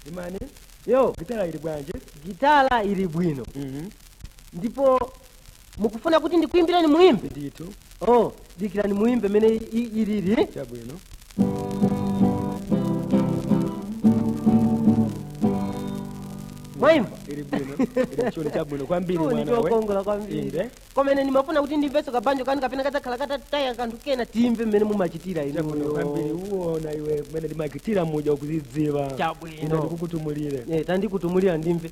imani yo gitala ili bwanje gitala ili bwino Mhm. ndipo mukufuna kuti ndikuimbireni muimbe ndithu oh dikirani muimbe mene i- ilili chabwino mwaimba ili bwino ili chuli chabwino kwambiri Chuni mwana we chokongola kwambiri inde komene ndimafuna kuti ndimveso kabanjo kanu kapena kadzakhala katataya kanthu kena timve mmene mumachitira chabwino kwambiri inuyo uwona iwe mwene limakitira muja ukuzidziwa Chabwino. ine ndikukutumulire Eh, tandikutumulira ndimve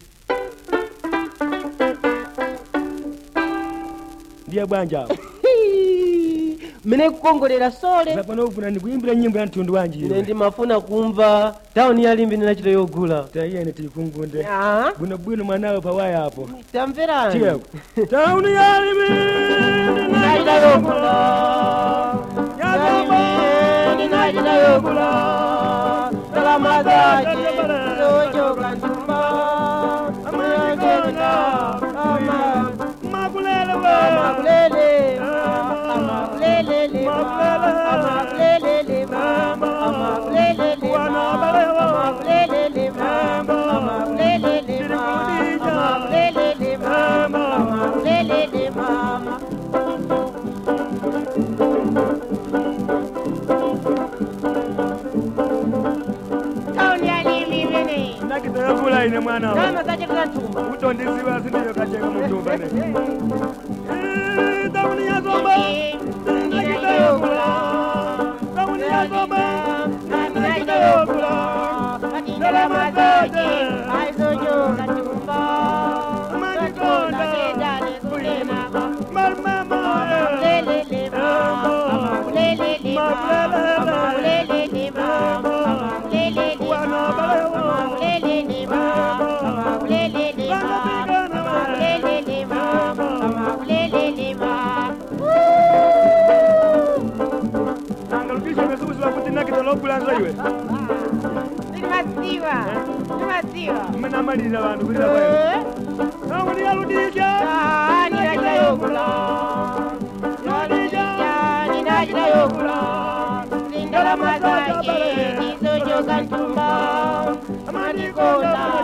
ndiye bwanja apo mmene kukongolera sole zapano ufuna ndikuimbira nyimbo ya mtundu wanji ine iwe ndimafuna kumva tauni yalimbi ndinachita yogula taiyene tikungunde Ah, bwinobwino mwanawe pawaya apo tamverani tiyeko tauni yalimi ndinachita yogula yalimbi ndinachita yogula salama zake zochoka ntumba amayangenda ama makulele amakulele amakulele amakulele amakulele amakulele amakulele amakulele amakulele mama tauni yalimi mene nakitayakula ine mwana wa nama zachekula ntumba utondiziwa sindiyo kacheka mutumba ne Eh, tauni yazomba nakitayakula tauni yazomba nakitayakula salama zake angalukisha mesukusiwa kuti nakitalokulanza iwe mmenamalira vantu kulira kwayo tauni yaludija ndalama zake ndizochoka ntumba amatikonda